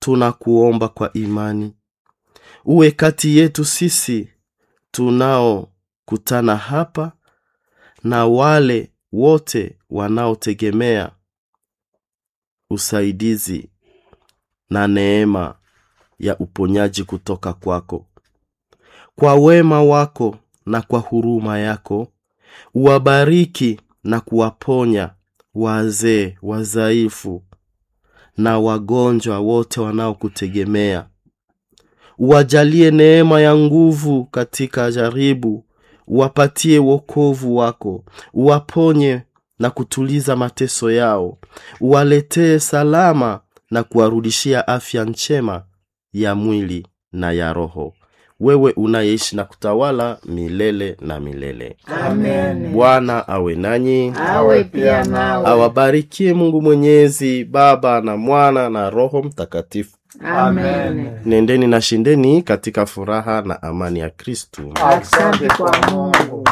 tunakuomba kwa imani uwe kati yetu sisi tunaokutana hapa na wale wote wanaotegemea usaidizi na neema ya uponyaji kutoka kwako kwa wema wako na kwa huruma yako uwabariki na kuwaponya wazee wazaifu na wagonjwa wote wanaokutegemea uwajalie neema ya nguvu katika jaribu uwapatie wokovu wako uwaponye na kutuliza mateso yao uwaletee salama na kuwarudishia afya njema ya mwili na ya roho wewe unayeishi na kutawala milele na milele Amen. bwana awe nanyi Awe pia nawe. awabarikie mungu mwenyezi baba na mwana na roho mtakatifu Amen. nendeni na shindeni katika furaha na amani ya kristu Asante kwa Mungu.